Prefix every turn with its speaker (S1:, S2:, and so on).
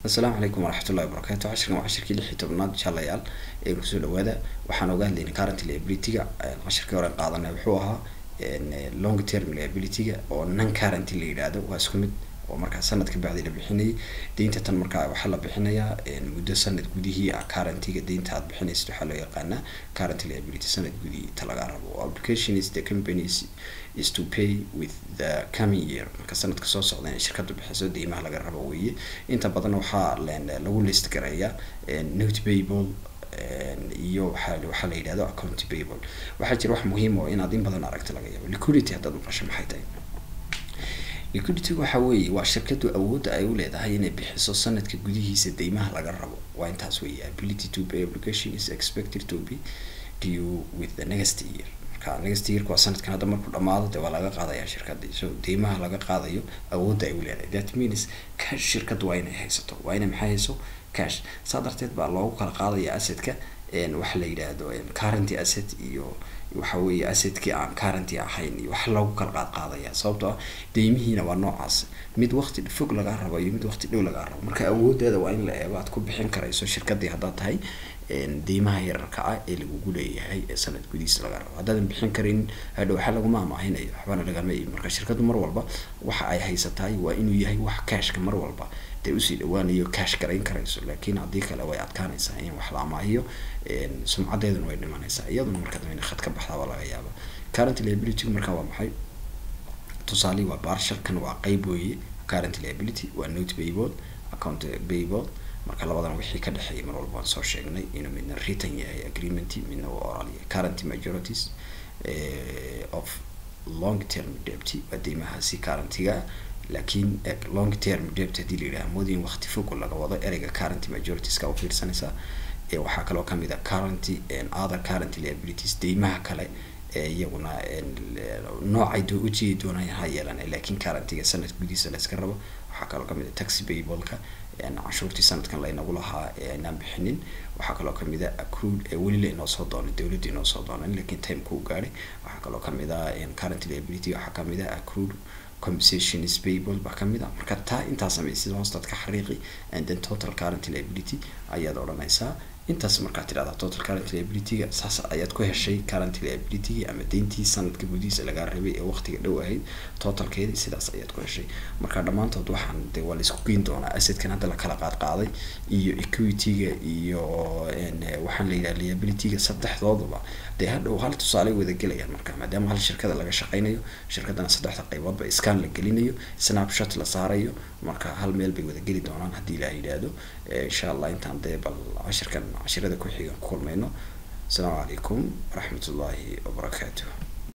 S1: asalaamu calaykum waraxmatullahi wabarakaatu cashirkan waa cashirkii lix iyo tobnaad inshaalayaal ee kusoo dhawaada waxaan oga hadlaynay current liability-ga cashirkii hore qaadanay wuxuu ahaa long term liability-ga oo non current la yidhaahdo waa isku mid oo markaa sanad ka bacdi la bixinayay deynta tan markaa waxaa la bixinayaa muddo sanad gudihii ah currentiga deynta aad bixinaysid waxaa loo yaqaanaa current liability sanad gudihii ta laga rabo application is the companies is to pay with the coming year marka sanadka soo socda inay shirkadu bixiso deymaha laga rabo weeye inta badan waxaa lagu list gareeyaa note payable iyo waxaa waxaa la yidhahdo account payable waxaa jira wax muhiim oo inaad in badan aragta laga yaabo liquidity haddaad maqasho maxay tahay liquidity waxa weeye waa shirkadu awoodda ay u leedahay inay bixiso sanadka gudihiisa deymaha laga rabo waa intaas weeye ability to pay obligation is expected to be due with the next year marka next yearka waa sanadkan hadda markuu dhamaado dee waa laga qaadaya shirkadii so deymaha laga qaadayo awoodda ay u leedahay that means cash shirkadu waa inay haysato waa inay maxay hayso cash saa darteed baa loogu kala qaadaya assetka waxa la yidhaahdo currenty asset iyo waxa weeye assetkii aan currenty ahayn iyo wax lagu kala qaad qaadaya sababtoo ah deymihiina waa noocaas mid waqti fog lagaa rabo iyo mid waqti dhow lagaa rabo marka awoodeeda waa in la eego aad ku bixin karayso shirkadii haddaad tahay deymaha yararka ah ee lagugu leeyahay ee sanad gudihiisa laga rabo haddaadan bixin karin hadhow waxa laguma amaahinayo waxbana lagama iibin marka shirkadu mar walba waxa ay haysatahay waa inuu yahay wax cashka mar walba dee usii dhawaanayo cash garayn karayso laakiin haddii kale way adkaanaysaa in wax la amaahiyo sumcadeeduna way dhimanaysaa iyaduna marka dambe khad ka baxdaaba laga yaaba current liability marka waa maxay tusaale waa barshalkan waa qeyb weeye current liability waa note payable account payable marka labadan wixii ka dhexeeyay mar walba waan soo sheegnay inuu midna written yahay agreement midna waa oral yahay current majorities of long term debt waa deymahaasi currentiga laakiin long term debt haddii la yidhaha moodin waqti fog laga wado ereyga current majoritiska u fiirsanaysaa waxaa kaloo kamid a currenty other current liabilities deymaha kale iyaguna noocay doo ujeedi doonaan ha yeelan laakiin currentiga sanad gudihiisa la iska rabo waxaa kaloo kamid a taxi payableka canshuurtii sanadkan laynagu lahaa aynaan bixinin waxaa kaloo kamid a accrued weli la inoo soo doonay dowladda inoo soo doonan laakiin time kuu gaadhay waxaa kaloo kamid a current liability waxaa kamid a accrued compensation is payable baa kamid a marka taa intaa samaysid hoostaad ka xariiqi and then total current liability ayaad odhanaysaa intaas markaad tidhahdaa total current liability-ga saas ayaad ku heshay current liability ama deyntii sanadka gudihiisa lagaa rabay ee waqtiga dhow ahayd totalkeedii sidaas ayaad ku heshay marka dhammaantood waxaan de waa laisku geyn doonaa assetkan hadda la kala qaad qaaday iyo equity-ga iyo waxaan la yidhaha liability-ga saddexdooduba dee hadhow hal tusaale wada gelayaan marka maadaama hal shirkada laga shaqeynayo shirkadana saddexda qayboodba scan la gelinayo snapshot la saarayo marka hal meel bay wada geli doonaan haddii la yidhaahdo insha allah intaan dee bal cashirkan cashirada ku xigan ku kulmayno asalaamu calaykum waraxmat ullaahi wabarakaatuh